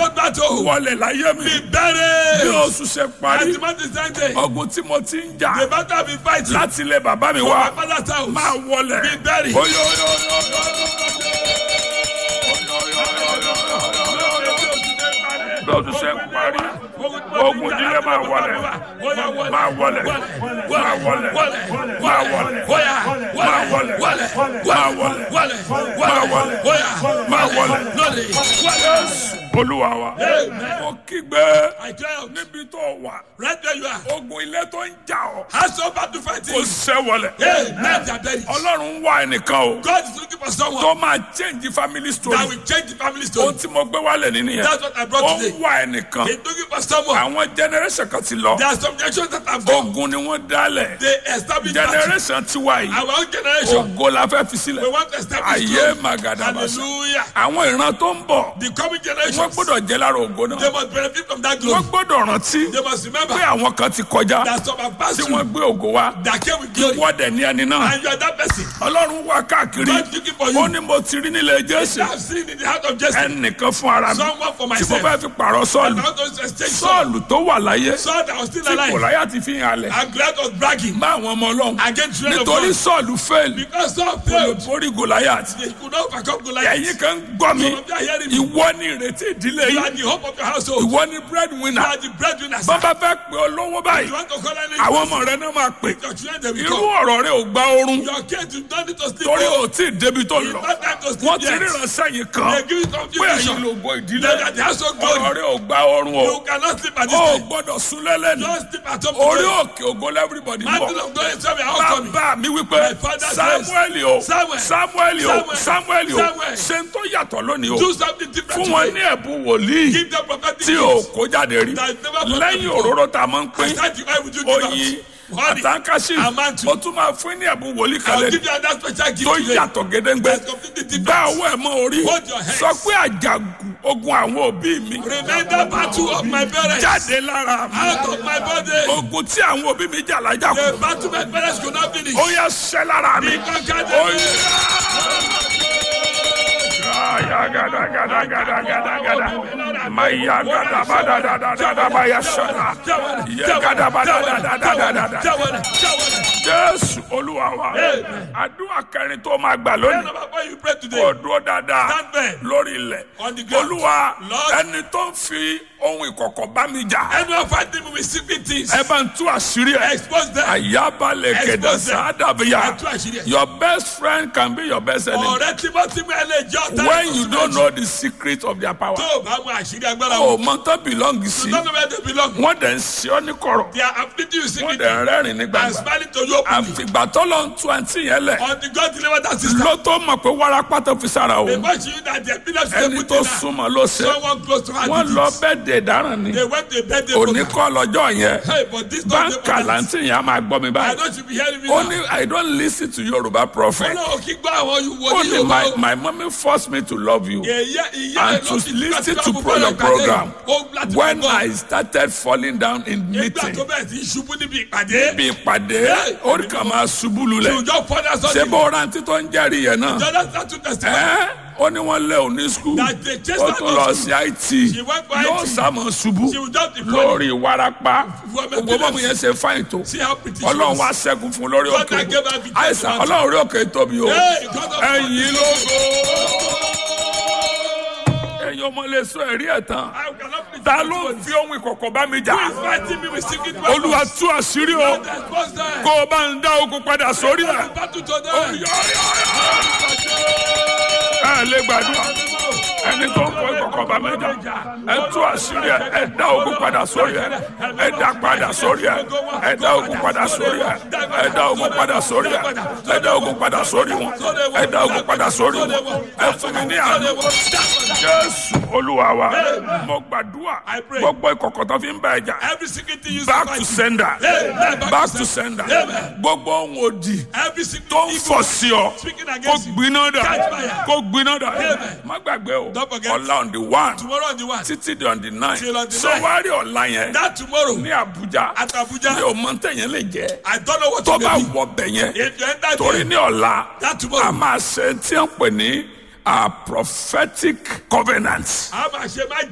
those battles. wọlé láyé mi Be bí buried. oṣù ṣe As parí the month is ending. ogun tí mo ti ń jà The battle I've been fighting. láti ilé bàbá mi From wá my father's house. máa wọlé Be buried. Oyo, oyo, oyo, oyo, bí oṣù ṣe ń parí ogun ìdílé máa wọlé máa wọlé máa wọlé máa wọlé máa wọlé máa wọlé máa wọlé máa wọlé Jésù olúwa wa mo kígbe I tell you, níbi tó wà right where you are. ogun ilé tó ń jà ọ́ Has no battle kò fighting. ṣẹ́ wọlé Hey, men are buried. ọlọ́run ń wá ẹnìkan o God is looking for someone tó máa change family story that will change the family ohun story. tí mo gbé wálẹ̀ nínú yẹn That's what I ó brought ń today. wá ẹnìkan He's looking for someone. àwọn generation kan ti lọ There are some generations that have gone. ogun ni wọ́n dálẹ̀ They established battle. generation tiwa yìí Our own generation. ogo la fẹ́ fi We sílẹ̀ want to establish ayé glory. magadabasa Hallelujah. àwọn ìran tó ń bọ̀ The coming wọ́n generations. gbọ́dọ̀ jẹ́ lára ògo They náà must benefit from that wọ́n glory. gbọ́dọ̀ rántí They must remember pé àwọn kan ti kọjá that some have passed tí through wọ́n gbé ògo wá that came with glory. wọ́n dẹ̀ ní ẹni náà And you are that person. ọlọ́run wá káàkiri God is looking for ó you. ní mo ti rí nílé jésù I have seen in the heart of Jesse ẹnìkan fún ara mi someone for tí mo myself. fẹ́ fi pààrọ̀ And sọ́ọ̀lù I want to exchange Saul. sọ́ọ̀lù tó wà láyé Saul that was still tí alive. kòláyà ti fi hàn alẹ̀ And Goliath was bragging bá àwọn ọmọ ọlọ́run against children of nítorí God. sọ́ọ̀lù fẹ́ẹ̀lì Because Saul kò lè failed. borí gòláyà They could not overcome Goliath. ẹ̀yin kan gbọ́ mi Some of you are hearing me. ìwọ ni ìrètí ìdílé You yìí are the hope of your household. ìwọ ni You breadwinner are the breadwinners. bàbá fẹ́ pè ọ́ lówó báyìí You want to call any àwọn ọmọ rẹ náà máa pè your children they will irú come. ọ̀rọ̀ rẹ ò gba oorun Your kids you don't need to sleep. torí oh. ò tí ì débi tó It's lọ not time to wọ́n sleep ti yet. ríran sẹ́yìn kan They give you some pé ẹ̀yin vision. ló gbọ́ ìdílé They that they have so ọ̀rọ̀ glory. rẹ ò gba oorun o You cannot sleep at this ó time. gbọ́dọ̀ sún lẹ́lẹ́nu Don't sleep at home orí today. òkè ògo lẹ́fúribọ̀dì ń bọ̀ Mantle of God is coming. How coming? bàbá mi wípé My father says, samuel o Samuel, samuel o Samuel, samuel o Samuel. ṣe ń tó yàtọ̀ lónìí o Do something different fún wọn ní today. ẹ̀bùn wòlíì Give them prophetic tí o gifts. kó jáde rí That never happened lẹ́yìn before. òróró tá a máa ń pín Aside the oil would you give oyin out? Honey. àtàkàṣì Amantu. o tún máa fún ní ẹ̀bùn wòlíì I'll kalẹ̀ give you another special gift tó today. yàtọ̀ gédéǹgbé That's completely different. gbá ọwọ́ ẹ̀ mọ́ orí Hold your hands. sọ pé àjàgùn ogun àwọn òbí mi Remember battle of my parents. jáde lára mi Out of my body. ogun tí àwọn òbí mi jà lájà The kù battle my parents could not finish. ó yẹ ṣẹ́ lára mi. Be conquered. ó yẹ. Aya gada gada gada gada gada. Maya gada bada da da da da baya shada. Ye gada bada da da da da da da. Jésù Olúwa wa. Àdúrà kẹrin tó máa gbà lónìí. Before you pray today, Kò dúró dáadáa stand there lórí ilẹ̀. on the ground. Olúwa Lord, ẹni tó ń fi ohun ìkọ̀kọ̀ bá mi jà. anyone fighting me with secret things, Ẹ bá ń tú àṣírí ẹ̀. expose them. Àyábalẹ̀ kẹ̀dà Expose them. sáádàbíyà. Ẹ tú àṣírí ẹ̀. Your best friend can be your best enemy. Ọ̀rẹ́ tímọ́tímọ́ ẹ lè jẹ́ ọ̀tá when you don't know the secret of their power. Tó o bá mọ àṣírí agbára o wọn. mọ tán belong sí. Don't know where they belong. wọ́n dẹ̀ ń ṣe ọ́ ní kọ̀rọ̀. They are afflicting you wọ́n secretly dẹ̀ ń rẹ́rìn ní and gbàgbà. smiling to you openly. àfìgbà tó lọ ń tú àǹtí yẹn lẹ̀. Until God deliver that sister. ló tó mọ̀ pé wárápá tó fi sára o. Before she knew that their pillar should ẹni put tó in her. súnmọ́ ló ṣe. Someone close to her wọ́n did lọ it. bẹ́ẹ̀ dé dáràn ni. They went to a birthday òní program. kọ́ lọ́jọ́ yẹn. Hey, but this not the báńkà láǹtí yẹn á máa gbọ́ mi I báyìí. know you be hearing me ó now. ní i don't listen to Yorùbá prophet. Ọlọ́run kí gbọ́ àwọn ó wòlíì ní Yorùbá my o. my mommy forced me to love you. Ìyá ìyá and ẹ̀ to ló fi listen gbàgbọ́ to gbogbo pro- your ìpàdé. program Ó láti when gbọ́. I started falling down in Nígbà meeting tó bẹ̀rẹ̀ sí í ṣubú níbi ìpàdé. bí ìpàdé orí kan máa ṣubú lulẹ̀ Ìjọ fọ́dà ṣé sọ́dí. bó rántí tó ń jẹ́rìí yẹn náà Jọ́dá sátú tẹ̀síwájú. ẹ́ ó ní wọ́n lé òní skul That they chased ó her tún to lọ school. sí IT She went for yóò IT. sàmọ̀ ṣubú She will just deploy. lórí ìwarapa For my gbogbo bọ́ọ̀mù business. yẹn ṣe fáìn tó See how pretty she ọlọ́run was. wá ṣẹ́gun fún lórí God òkè that gave her victory. àìsàn ọlọ́run orí òkè tóbi o Hey, God of ẹ̀yìn lógo ẹ̀yin ọmọ lè sọ ẹ̀rí ẹ̀ tán I cannot be ta ló ń fi ohun ìkọ̀kọ̀ bá mi jà Who is fighting me with secret weapons? olúwa tú àṣírí o God expose them. kó o bá ń dá ogun padà sórí ẹ̀ Battle to them. ẹ lè gbàdúrà ẹni tó ń kọ ìkọ̀kọ̀ bá mi jà ẹ tú àṣírí ẹ ẹ dá ogun padà sórí ẹ ẹ dá padà sórí ẹ ẹ dá ogun padà sórí ẹ ẹ dá ogun padà sórí ẹ ẹ dá ogun padà sórí wọn ẹ dá ogun padà sórí wọn ẹ fún mi ní àná jésù olúwa wa mo gbàdúrà gbogbo ìkọ̀kọ̀ tó fi ń bá ẹ jà Every secret thing you back to sender Amen. back to sender gbogbo ohun òdì Every secret tó ń evil fọ̀ sí ọ speaking kó against you. gbiná dà Catch fire. kó gbiná dà Amen. má gbàgbé o Don't forget. ọ̀la on the one Tomorrow on the one. títí di on the nine Till on the so nine. wá rí ọ̀la yẹn That tomorrow ní Abuja at Abuja. mi ò mọ tẹ̀yẹn lè jẹ́ I don't know what tó to bá do. wọ bẹ̀ yẹn If you enter torí there, ní ọ̀la that a tomorrow. máa ṣe tí wọ́n pè ní a prophetic covenant. a máa ṣe má